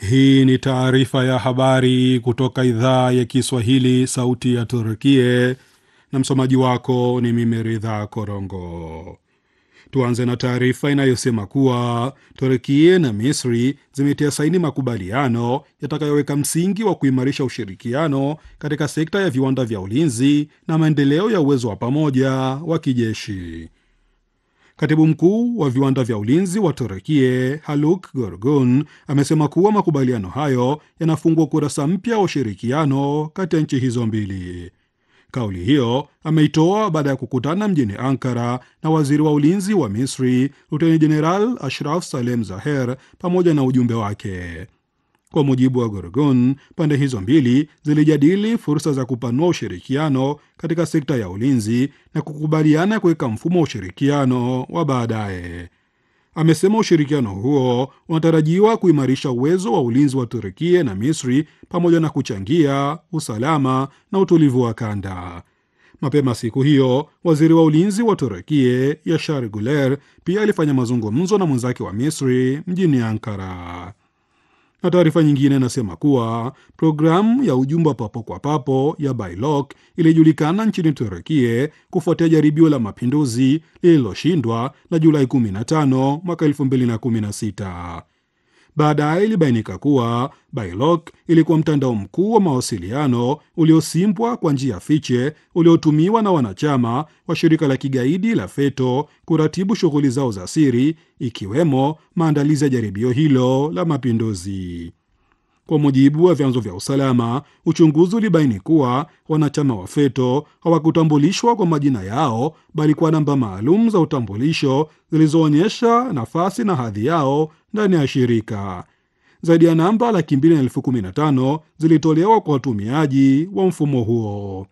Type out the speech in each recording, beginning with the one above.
Hii ni taarifa ya habari kutoka idhaa ya Kiswahili, sauti ya Turkie, na msomaji wako ni mimi Ridha Korongo. Tuanze na taarifa inayosema kuwa Turkie na Misri zimetia saini makubaliano yatakayoweka msingi wa kuimarisha ushirikiano katika sekta ya viwanda vya ulinzi na maendeleo ya uwezo wa pamoja wa kijeshi. Katibu mkuu wa viwanda vya ulinzi wa Turekie Haluk Gorgun amesema kuwa makubaliano hayo yanafungua ukurasa mpya wa ushirikiano kati ya nchi hizo mbili. Kauli hiyo ameitoa baada ya kukutana mjini Ankara na waziri wa ulinzi wa Misri Luteni Jeneral Ashraf Salem Zaher pamoja na ujumbe wake. Kwa mujibu wa Gorgon, pande hizo mbili zilijadili fursa za kupanua ushirikiano katika sekta ya ulinzi na kukubaliana kuweka mfumo wa ushirikiano wa baadaye. Amesema ushirikiano huo unatarajiwa kuimarisha uwezo wa ulinzi wa Turkia na Misri pamoja na kuchangia usalama na utulivu wa kanda. Mapema siku hiyo waziri wa ulinzi wa Turkia Yashar Guler pia alifanya mazungumzo na mwenzake wa Misri mjini Ankara na taarifa nyingine inasema kuwa programu ya ujumbe wa papo kwa papo ya Bailok ilijulikana nchini Turekie kufuatia jaribio la mapinduzi lililoshindwa la Julai 15 mwaka 2016. Baadaye ilibainika kuwa Bailok ilikuwa mtandao mkuu wa mawasiliano uliosimbwa kwa njia fiche uliotumiwa na wanachama wa shirika la kigaidi la FETO kuratibu shughuli zao za siri ikiwemo maandalizi ya jaribio hilo la mapinduzi. Kwa mujibu wa vyanzo vya usalama, uchunguzi ulibaini kuwa wanachama wa FETO hawakutambulishwa kwa majina yao, bali kwa namba maalum za utambulisho zilizoonyesha nafasi na hadhi yao ndani ya shirika. Zaidi ya namba laki mbili na elfu kumi na tano zilitolewa kwa watumiaji wa mfumo huo.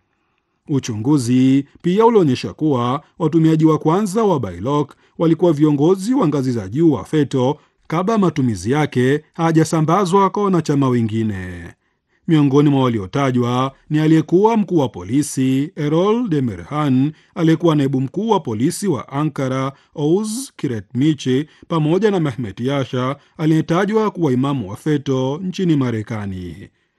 Uchunguzi pia ulionyesha kuwa watumiaji wa kwanza wa Bailok walikuwa viongozi wa ngazi za juu wa FETO kabla ya matumizi yake hayajasambazwa kwa wanachama wengine. Miongoni mwa waliotajwa ni aliyekuwa mkuu wa polisi Erol Demirhan, aliyekuwa naibu mkuu wa polisi wa Ankara Ouz Kiretmichi, pamoja na Mehmet Yasha aliyetajwa kuwa imamu wa FETO nchini Marekani.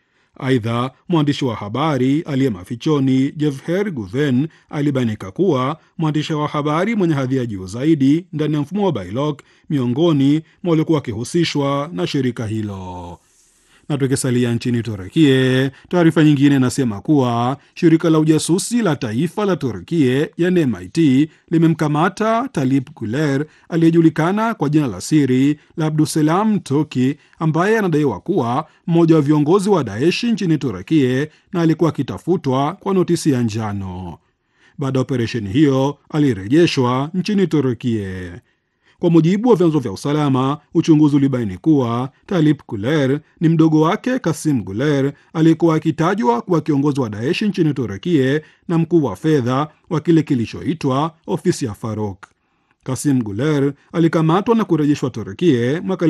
Aidha, mwandishi wa habari aliye mafichoni Jevher Guven alibainika kuwa mwandishi wa habari mwenye hadhi ya juu zaidi ndani ya mfumo wa Bailok miongoni mwa waliokuwa wakihusishwa na shirika hilo. Na tukisalia nchini Turkie, taarifa nyingine inasema kuwa shirika la ujasusi la taifa la Turkie yani MIT limemkamata Talip Guler aliyejulikana kwa jina la siri la Abduselam Toki ambaye anadaiwa kuwa mmoja wa viongozi wa Daeshi nchini Turkie na alikuwa akitafutwa kwa notisi ya njano. Baada ya operesheni hiyo alirejeshwa nchini Turkie. Kwa mujibu wa vyanzo vya usalama, uchunguzi ulibaini kuwa Talip Guler ni mdogo wake Kasim Guler aliyekuwa akitajwa kuwa kiongozi wa Daeshi nchini Turekie na mkuu wa fedha wa kile kilichoitwa ofisi ya Faruk. Kasim Guler alikamatwa na kurejeshwa Turekie mwaka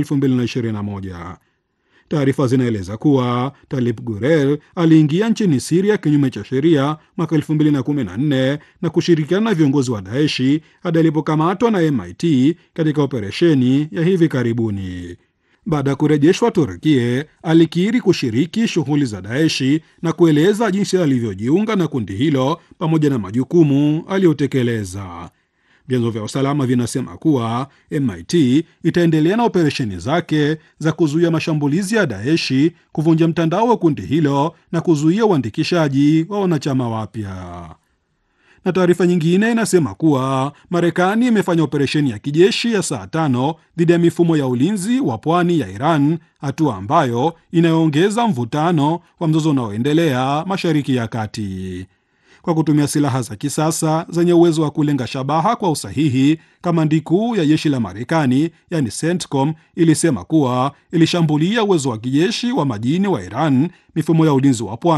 2021. Taarifa zinaeleza kuwa Talip Gurel aliingia nchini Siria kinyume cha sheria mwaka 2014 na kushirikiana na viongozi wa Daeshi hadi alipokamatwa na MIT katika operesheni ya hivi karibuni. Baada ya kurejeshwa Turkie, alikiri kushiriki shughuli za Daeshi na kueleza jinsi alivyojiunga na kundi hilo pamoja na majukumu aliyotekeleza. Vyanzo vya usalama vinasema kuwa MIT itaendelea na operesheni zake za kuzuia mashambulizi ya Daeshi, kuvunja mtandao wa kundi hilo na kuzuia uandikishaji wa wanachama wapya. Na taarifa nyingine inasema kuwa Marekani imefanya operesheni ya kijeshi ya saa tano dhidi ya mifumo ya ulinzi wa pwani ya Iran, hatua ambayo inayoongeza mvutano wa mzozo unaoendelea Mashariki ya Kati kwa kutumia silaha za kisasa zenye uwezo wa kulenga shabaha kwa usahihi. Kamandi kuu ya jeshi la Marekani yani CENTCOM ilisema kuwa ilishambulia uwezo wa kijeshi wa majini wa Iran, mifumo ya ulinzi wa pwani